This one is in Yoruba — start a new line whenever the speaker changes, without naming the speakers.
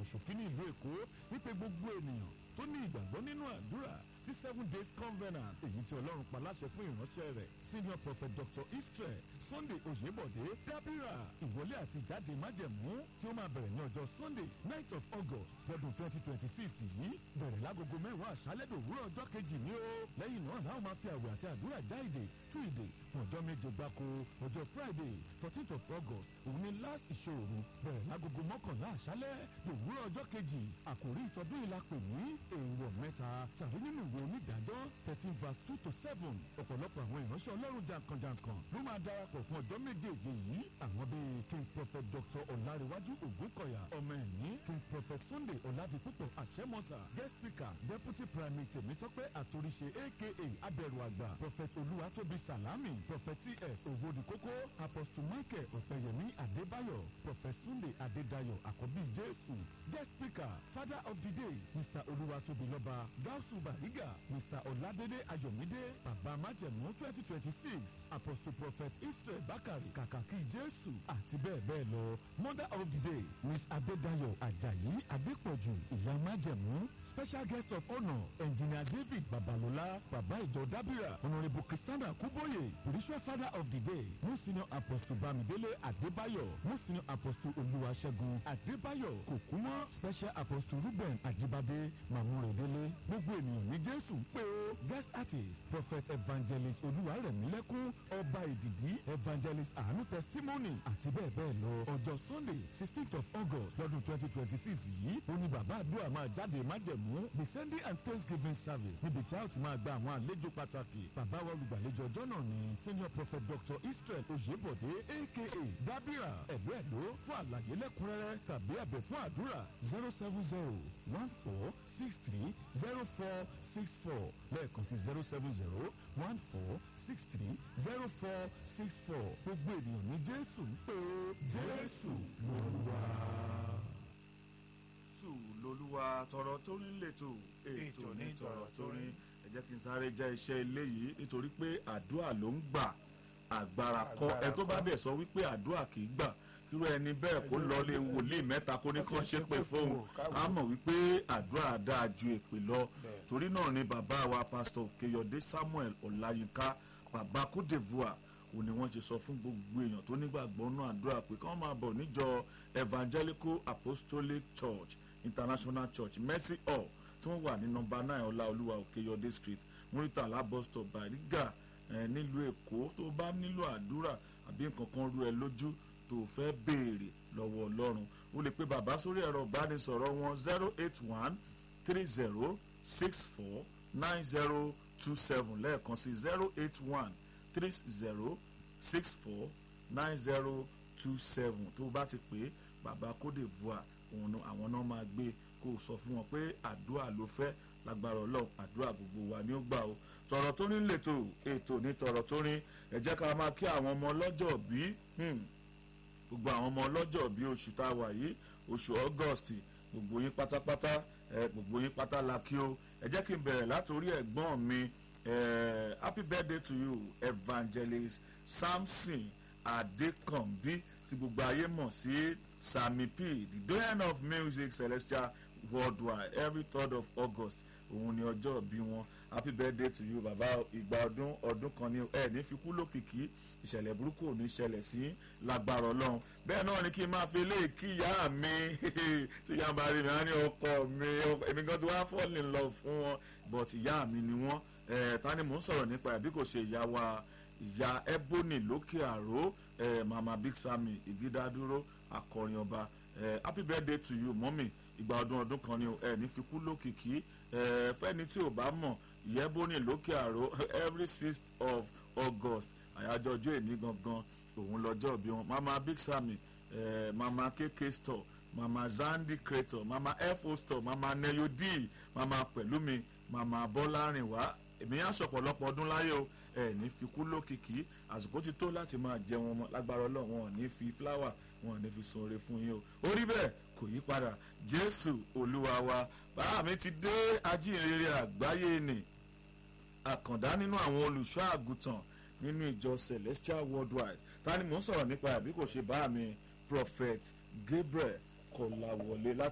ṣòkí ní ìlú èkó wípé gbogbo ènìyàn tó ní ìgbàgbọ́ nínú àdúrà sí seven days covenant èyí tí ọlọ́run pa láṣẹ fún ìránṣẹ́ rẹ̀ senior prophet dr israel sunday oyèbọ̀dé dábìrà ìwọlé àti ìjáde májẹ̀mú tí ó máa bẹ̀rẹ̀ ní ọjọ́ sunday ninth of august lọ́dún twenty twenty six yìí bẹ̀rẹ̀ lágogo mẹ́wàá àṣálẹ́ dòwúrọ̀ ọjọ́ kejì ní o lẹ́yìn náà láwọn máa fi àwẹ̀ àti àdúrà já ìdè tú ìdè fún ọjọ́ méje gbáko ọjọ́ friday fourteenth of august òun ni last ìṣòro bẹ̀rẹ̀ lágogo mọ́kànlá àṣálẹ́ dòwúrọ̀ ọjọ́ kejì àkòrí ìtọ́dún ìlà pè ní èèwọ̀ mẹ́ta tàbí nínú ìwé onídàájọ́ thirteen verse two to seven ọ̀pọ̀lọpọ̀ àwọn ìránṣẹ́ ọlọ́run jankan-jankan ló máa darapọ̀ fún ọjọ́ méjèèjì yìí àwọn bíi king prophet dr ọ̀làríwájú ògúnkọ̀yà ọmọ ẹ̀mí king prophet sunday ọ̀làdìpúpọ̀ àṣẹmọ́ta guest speaker deputy primate tèmítọ́pẹ́ àtòríṣe aka abẹ̀rù àgbà prophet olúwatóbi salami prophet tf ògbódìkókó apostle michael ọ̀pẹ̀yẹmí adébáyọ̀ prophet sunday adédayọ̀ àkọ́bí jésù guest speaker father of the day mr olúwatóbi lọ́ba gáúsù bàrígà mr ọ̀làdédé ayọ̀mídé bàbá májẹ̀mú twenty twenty six apostle prophet israel bakari kàkàkí jésù àti bẹ́ẹ̀ bẹ́ẹ̀ lọ mother of the day miss adédayọ̀ ajayi adépọ̀jù ìyá májẹ̀mú special guest of honour engineer david babalola bàbá ìjọ dábìrà honourable christiana kúbóyè spiritual father of the day mo senior apostle bámidélé adébáyọ̀ mo senior apostle olúwaṣẹ́gun adébáyọ̀ kòkúmọ́ special apostle ruben ajibade mamúrèdélé gbogbo ènìyàn ní jésù ń pè ó guest artist prophet evangelist olúwarẹ̀mílẹ́kún ọba ìdìdí evangelist àánú testimony àti bẹ́ẹ̀ bẹ́ẹ̀ lọ ọjọ́ sunday sixteenth of august lọ́dún twenty twenty six yìí ó ní bàbá àdúrà máa jáde májẹ̀mú the sunday and thanksgiving service níbi tí a ó ti máa gba àwọn àlejò pàtàkì bàbá wa olùgbàlejò ọjọ́ náà ni senior prophet dr israel oyèbọ̀dé aka dábìrà ẹ̀lú ẹ̀lú fún àlàyé lẹ́kùnrẹ́rẹ́ tàbí ẹ̀bẹ̀ fún àdúrà zero seven zero one four six three zero four six four lẹ́ẹ̀kan sí zero seven zero one four six three zero four six four gbogbo ènìyàn ní jésù ń pè ó jésù lolúwa.
jésù lolúwa tọrọ tó rí lẹ́tọ̀ ètò ní tọrọ tó rí ẹ jẹ́ kí n sáré jẹ́ iṣẹ́ ilé yìí nítorí pé àdúrà ló ń gbà agbára kọ́ ẹ tó bá dẹ̀ sọ wípé àdúrà kì í gbà irú ẹni bẹ́ẹ̀ kó lọ lé wòlíì mẹ́ta kó ní kán ṣe pé fóun á mọ̀ wípé àdúrà dáa ju èpè lọ torí náà ni bàbá wa pásítọ̀ kéyọ̀dé samuel ọ̀làyínká bàbá cote divoire òní wọ́n ti sọ fún gbogbo èèyàn tó nígbàgbọ́ náà àdúrà pé kí wọ́n máa bọ̀ níjọ evangelical apostolic church international church mercy hall tí wọ́n wà ní nọmba nine ọláolúwa òkèyọdé street muritala bus stop bariga nílùú èkó tó bá nílò àdúrà àbí nǹkan kan rú ẹ lójú tó fẹ́ béèrè lọ́wọ́ ọlọ́run o lè pe bàbá sórí ẹ̀rọ ìbánisọ̀rọ̀ wọn zero eight one three zero six four nine zero two seven lẹ́ẹ̀kan sí zero eight one three zero six four nine zero two seven tó bá ti pè bàbá Côte d'Ivoire òun àwọn náà máa gbé kó o sọ fún wọn pé àdúrà ló fẹ́ lágbára ọlọ́run àdúrà gbogbo wa ni ó gbà o tọ̀rọ̀ tó ní lètò ètò ní tọ̀rọ̀ tó ní ẹ jẹ́ ká máa kí àwọn ọmọ ọlọ́jọ́ bí gbogbo àwọn ọmọ ọlọ́jọ́ bí oṣù tá a wà yìí oṣù August gbogbo yín pátápátá gbogbo yín pátá la kí o ẹ jẹ́ kí n bẹ̀rẹ̀ látòrí ẹ̀gbọ́n mi Uh, happy birthday to you evangelist samson adekanbi tí gbogbo ayé mọ̀ sí sami p the doyen of music celestial worldwide every third of august òun ni ọjọ́ bí wọn happy birthday to you bàbá ìgbà ọdún ọdún kan ní ẹ ní fi kú lókìkí ìṣẹ̀lẹ̀ burúkú ò ní ṣẹlẹ̀ sí lágbára ọlọ́run bẹ́ẹ̀ náà ni kí n máa fi eléyìí kí ìyá mi tí ìyá bá rí mi á ní ọkọ mi èmi gan ti wá fall in love fún wọn but ìyá mi ni wọ́n ẹ ta ni mò ń sọ̀rọ̀ nípa ẹ̀ bí kò ṣe ìyá wa ìyá ebony lókè àró ẹ mama big sammy ìgídádúró akọrin ọba ẹ happy birthday to you mọ́mì ìgbà ọdún ọdún kan ni ẹ ní fikú lókìkí ẹ fẹ́ni tí ò bá mọ̀ ìyá ebony lókè àró every sixth of august àyájọ́ ọjọ́ èní gangan òun lọ́jọ́ bí wọn mama big sammy ẹ mama kk store mama zandi creator mama fo store mama neyo d mama pẹ̀lúmi mama bọ́lárìnwá èmi yá sọ̀pọ̀lọpọ̀ ọdún láyé o ẹ ní fi kú lókìkí àsìkò ti tó láti máa jẹun ọmọ lágbára ọlọ́run wọn ò ní fi fúláwà wọn ò ní fi sunre fún yín o orí bẹ́ẹ̀ kò yí padà jésù olúwa wa bàbá mi ti dé ajínrere àgbáyé ni àkàndá nínú àwọn olùṣọ́ àgùntàn nínú ìjọ celestial worldwide ta ni mò ń sọ̀rọ̀ nípa àbí kò ṣe bá mi prophet gabriel kọ̀làwọlé láti.